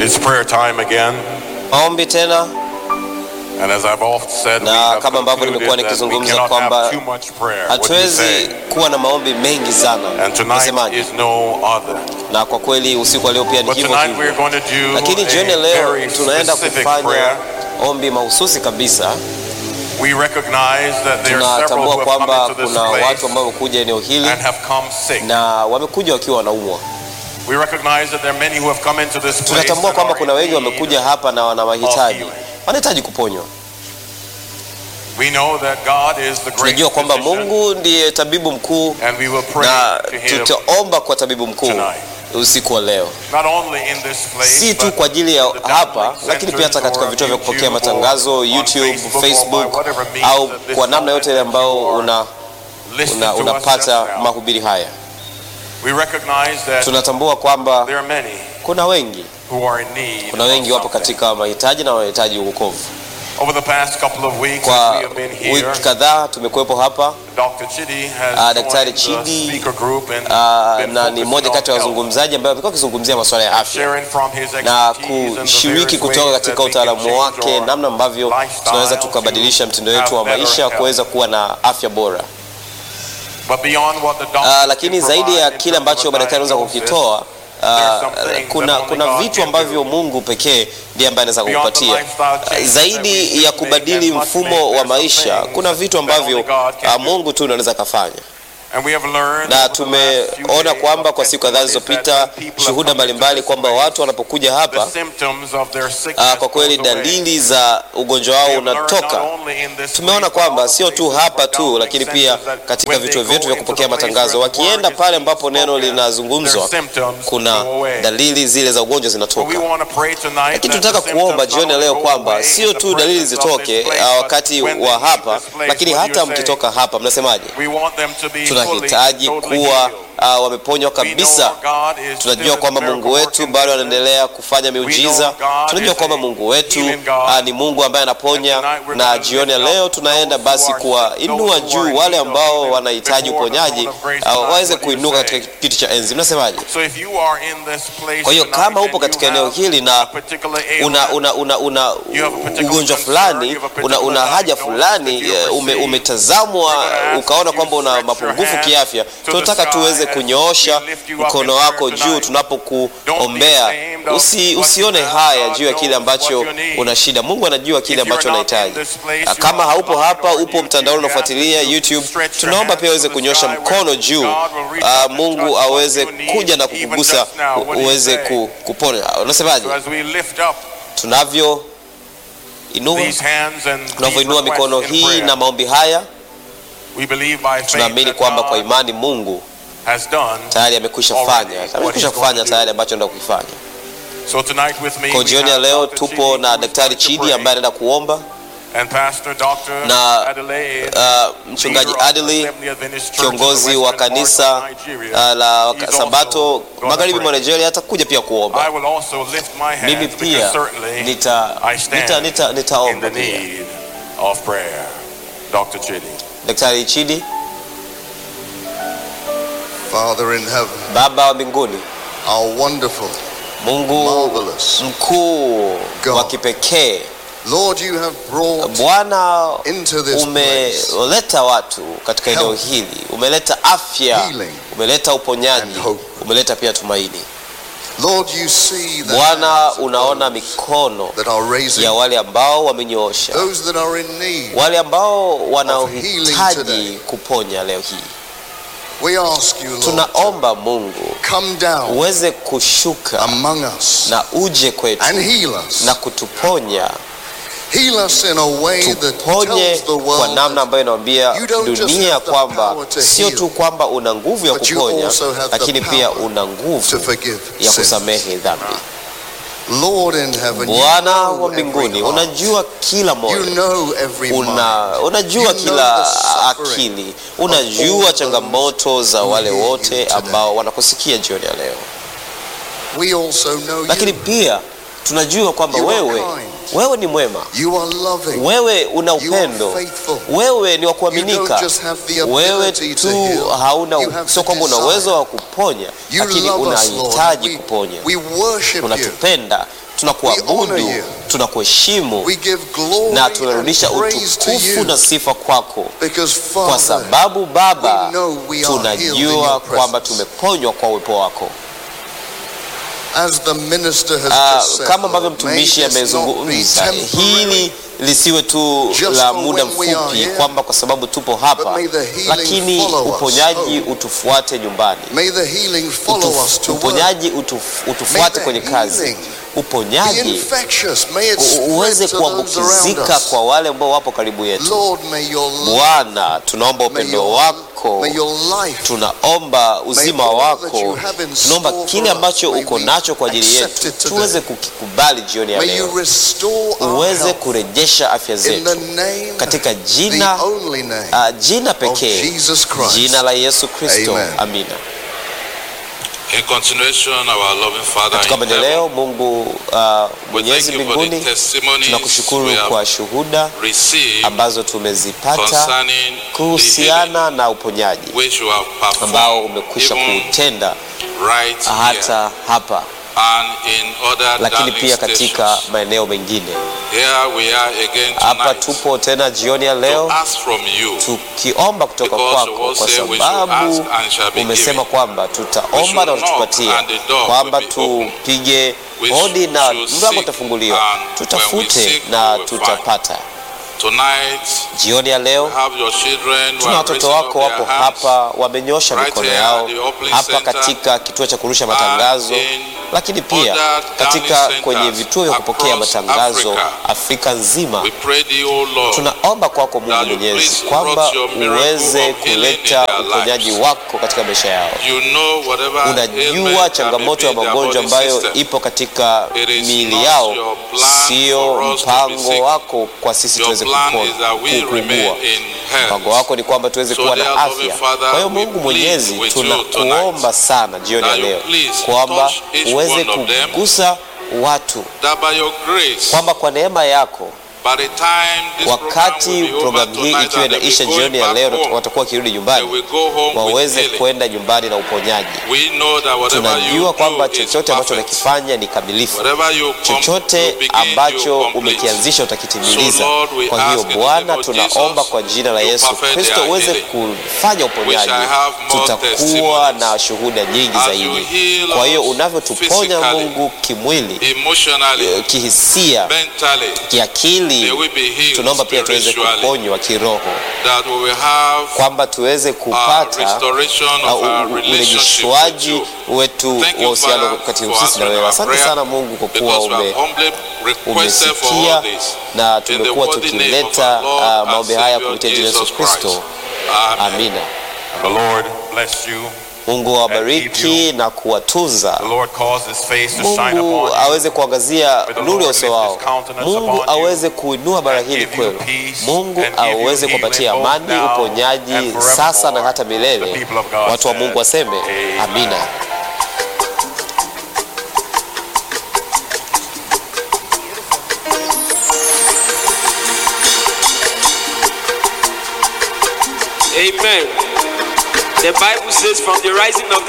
It is prayer time again, maombi tena, and as I've often said, we Na have kama ambavyo concluded nimekuwa that we nikizungumza cannot kwamba have too much prayer. What do you hatuwezi say? kuwa na maombi mengi sana. And tonight Nasemaje? is no other. Na kwa kweli usiku wa leo pia ni But hivyo tonight we're hivyo, going to do lakini jioni ya a leo very tunaenda specific kufanya prayer. ombi mahususi kabisa. We recognize that there are several Tunatambua who have come kwamba into this kuna watu place ambao wamekuja eneo hili and have come sick. na wamekuja wakiwa wanaumwa. We recognize that there are many who have come into this place Tunatambua and kwamba are kuna in wengi need wamekuja hapa na wana mahitaji, healing. wanahitaji kuponywa. We know that God is the great Tunajua kwamba physician, Mungu ndiye tabibu mkuu and we will pray na to him tutaomba kwa tabibu mkuu tonight. usiku wa leo, not only in this place si tu but kwa ajili ya the hapa, download lakini pia hata centers katika or vituo vya kupokea YouTube matangazo or on YouTube, Facebook or by Facebook whatever means au that this kwa namna moment yote ile ambayo you are una, listening una, to us unapata just now. mahubiri haya. We recognize that Tunatambua kwamba there are many kuna wengi, who are in need kuna of wengi wapo something. katika mahitaji na wanahitaji wokovu. Over the past couple of weeks Kwa as we have been here, wiki kadhaa tumekuwepo hapa Dr. Chidi has Ah, Daktari joined the Chidi, speaker group and ah, been na ni focusing mmoja on kati ya health, wazungumzaji ambaye amekuwa akizungumzia masuala ya afya sharing from his na expertise and the kushiriki various kutoka ways katika that we can utaalamu change wake, our namna ambavyo lifestyle tunaweza to tukabadilisha mtindo wetu have wa better maisha health. kuweza kuwa na afya bora. But beyond what the doctor Ah, can lakini provide zaidi ya in kile terms of ambacho a madaktari wanaweza diagnosis, kukitoa are ah, some things kuna, that only kuna God vitu can ambavyo do. Mungu pekee ndiye ambaye anaweza Beyond the kukupatia. lifestyle changes that we Zaidi should ya make kubadili and must mfumo make, wa there are some maisha, things kuna vitu that ambavyo only God can ah, do. Mungu tu anaweza kafanya. And we have learned na over the last few tumeona days kwamba of kwa siku kadhaa testimonies that zilizopita when people have shuhuda come into mbalimbali this kwamba place, watu wanapokuja hapa the symptoms of their sickness ah, kwa kweli goes away. dalili za ugonjwa wao We have learned unatoka. not only in this Tumeona place, but kwamba also sio tu places hapa where tu, God lakini makes pia sense that katika when they vituo go vyetu vya into the kupokea place matangazo, where the word wakienda is pale being ambapo neno spoken, linazungumzwa, their symptoms kuna go away. dalili zile za ugonjwa But we zinatoka. want to pray tonight Lakini that tunataka the kuomba symptoms jioni ya not leo only go kwamba away sio in the tu dalili presence of this zitoke place, ah, but wakati when they wa leave hapa, this place, lakini what do hata you say? mkitoka hapa, mnasemaje? We want them to be fully, Tunahitaji totally kuwa healed. ah, wameponywa We know kabisa. our God is Tunajua still kwamba a Mungu miracle wetu working bado God. anaendelea kufanya miujiza. God Tunajua is kwamba a Mungu wetu healing God. ah, ni Mungu ambaye anaponya, And tonight we're na gonna jioni ya lift up leo tunaenda those who basi are kuwainua sick, those who are juu in wale need of ambao healing wanahitaji before the uponyaji throne of grace ah, tonight. waweze What do you kuinuka say? katika kiti cha enzi. Mnasemaje? So if you are in this place Kwa hiyo tonight kama and upo you katika eneo have hili a na particular una, ailment, una, una, una You have a particular ugonjwa concern, fulani you have a una, particular una haja diagnosis fulani that you have eh, ume, received. umetazamwa We're gonna ask ukaona that you kwamba una stretch your mapungufu hand kiafya, to the tunataka sky tuweze as kunyoosha we lift you up mkono in wako prayer juu tonight. tunapokuombea. ashamed of Usi, what usione you have. haya God juu ya kile knows ambacho what you need. una shida. Mungu anajua kile If you're ambacho not unahitaji. in this place, Ah, you Kama are haupo online hapa, or upo you- mtandaoni you have unafuatilia to YouTube, stretch your tunaomba hands pia uweze to the kunyosha sky mkono where juu, God will reach ah, out and touch Mungu what aweze you need kuja na even kukugusa just now. What do you uweze say? ku- kupona. Unasemaje? So as we lift up tunavyo inua these hands and these tunavyoinua mikono requests in hii prayer, na maombi haya, we believe by faith tunaamini that kwamba kwa God imani Mungu has done. tayari amekwisha already fanya, what amekwisha he's going kufanya to tayari do. ambacho anaenda kukifanya. So tonight with me Kwa we jioni ya have leo Dr. tupo Chidi, na who is Daktari going to Chidi pray, ambaye anaenda kuomba and Pastor Dr. na, Adelaide, uh, mchungaji leader of Adley Assembly Adventist Church in the kiongozi wa western part of kanisa Nigeria. uh, la He's also Sabato gonna magharibi mwa pray. Nigeria atakuja pia I kuomba. will also lift my Mimi hands pia because certainly nita I stand nita nita in nitaomba the pia. need of prayer. Dr. Chidi. Daktari Chidi, Father in heaven, Baba wa mbinguni, our wonderful, Mungu marvelous mkuu God. wa kipekee, Lord, you have brought Bwana into this place umeleta watu katika eneo Health. hili, umeleta afya, Healing umeleta uponyaji, and hope. umeleta pia tumaini. Lord, you see the Bwana, hands of unaona those mikono that are raising, ya wale ambao wamenyoosha, those that are in need. wale ambao healing wanaohitaji today. kuponya leo hii. We ask you, Lord, to Tunaomba Mungu come down uweze kushuka among us na uje kwetu and heal us. na kutuponya, Heal us in a way that tuponye tells the kwa world namna ambayo inaambia you don't just dunia have the kwamba power to sio heal, tu kwamba una nguvu ya but you kuponya, also have the lakini pia power una to nguvu forgive ya sins. kusamehe dhambi. Lord in heaven, you Bwana know wa mbinguni, every heart. unajua kila You moyo know every mind. una, unajua You know kila the suffering akili, of all unajua those changamoto za who wale hear you wote today. ambao wanakusikia jioni ya leo, We also know lakini you. pia tunajua kwamba You are wewe kind. wewe ni mwema, You are loving. wewe una You are upendo, faithful. wewe ni wa You don't kuaminika. just have the Wewe ability to tu heal. hauna, You have sio to kwamba una desire. uwezo wa kuponya, You lakini love us, Lord. unahitaji We, kuponya. we worship you. Unatupenda, We honor tunakuabudu, you. tunakuheshimu We give glory na and tunarudisha praise to utukufu you na sifa kwako, because kwa Father, sababu Baba, we know we are healed in tunajua your kwamba presence. tumeponywa kwa uwepo wako. as the minister has Ah, just said, kama ambavyo Lord, may mtumishi this not be amezungumza, temporary, hili lisiwe tu Just la for muda when we are mfupi, here, kwamba kwa sababu tupo but hapa, may the healing lakini follow us uponyaji home. utufuate nyumbani, May the healing follow Utuf- us to work. uponyaji utuf, May utufuate the kwenye kazi, healing be uponyaji infectious. May it u- spread uweze to those around kuambukizika us. kwa wale ambao wapo karibu yetu. Lord, may your love, Bwana, tunaomba may upendo your, wako, may your life, tunaomba uzima all that wako, you have in tunaomba store kile for us, ambacho may uko we nacho kwa ajili accept yetu it today. tuweze kukikubali jioni ya may you leo, restore our uweze health kurejesha afya in zetu the name, katika the jina only name uh, jina of pekee, Jesus Christ. jina la Yesu Kristo. Amen. Amina. In continuation, our loving Father Katika in heaven, maendeleo, Mungu uh, we thank mwenyezi you for the mbinguni, testimonies tunakushukuru we have kwa shuhuda received ambazo tumezipata concerning the healing kuhusiana na uponyaji which you have ambao performed umekwisha even kuutenda right here hata hapa, and in other lakini darling pia katika stations. maeneo mengine. Here we are again Hapa tonight tupo tena jioni ya to leo ask from you tukiomba kutoka Because kwako, you kwa say we should ask sababu and shall be umesema given. kwamba We tutaomba should na knock utatupatia, and the door kwamba will be open. tupige We hodi na should mlango seek utafunguliwa, and when we tutafute seek, na we will find. tutapata. tonight Jioni ya leo have your children who tuna are watoto raising up wako their wapo hands hapa, wamenyosha right mikono here yao at the Uplink hapa Center katika kituo cha kurusha matangazo, in lakini pia other katika dialing kwenye centers vituo vya kupokea across matangazo Africa. Afrika nzima. we pray thee o Lord Tunaomba kwako Mungu that you Mwenyezi please kwamba brought your miracle uweze of healing in kuleta their uponyaji lives. wako katika maisha yao. you know whatever Unajua ailment changamoto ya that may be in their magonjwa body ambayo system. ipo katika It is miili not yao, your plan sio for us to be mpango sick. wako kwa sisi Your tuweze plan kupona is that we remain kuugua. in health. Mpango wako ni kwamba tuweze So kuwa dear na loving afya. Father, Kwa hiyo we Mungu plead Mwenyezi, with you tunakuomba tonight sana jioni ya that you leo please kwamba touch each uweze one of them. kugusa watu, that by your grace kwamba kwa neema yako by the time this wakati program will be over programu hii tonight ikiwa and they inaisha will jioni go ya leo, back na home, watakuwa wakirudi they nyumbani, will go home with waweze healing. kwenda nyumbani na uponyaji. We know that whatever you Tunajua kwamba do is chochote ambacho perfect. unakifanya ni kamilifu. Whatever you com- chochote you begin, ambacho you complete. umekianzisha utakitimiliza. So, Lord, we Kwa hiyo ask in the Bwana, name of tunaomba Jesus, kwa jina la you Yesu perfect Kristo their uweze healing. kufanya uponyaji, shall have more tutakuwa testimonies. na shuhuda nyingi As zaidi. you heal Kwa hiyo us unavyotuponya physically, Mungu kimwili, emotionally, eh, kihisia, mentally, may kiakili, we be healed tunaomba pia tuweze spiritually, kuponywa kiroho, that we will have kwamba tuweze a kupata restoration uh, of our u- u- relationship with urejeshwaji you. wetu Thank wa you, uhusiano Father, kati for sisi na answering wewe. our Asante prayer, sana Mungu kwa kuwa because we ume have humbly requested for all umesikia this. na In the tumekuwa worthy name of tukileta our Lord uh, and maombi haya Savior kupitia jina la Jesus Yesu Kristo. Amen. Amina. The Lord bless you. Mungu awabariki na kuwatunza. The Lord cause his face to shine Mungu upon you. aweze kuangazia May the nuru ya Lord uso lift wao. his countenance Mungu upon you aweze kuinua bara hili give you kwenu. peace Mungu and give you aweze healing kupatia both amani, now uponyaji and forevermore. sasa na hata The milele. people of God Watu wa said, Mungu waseme Amen. amina. Amen. The Bible says, from the rising of the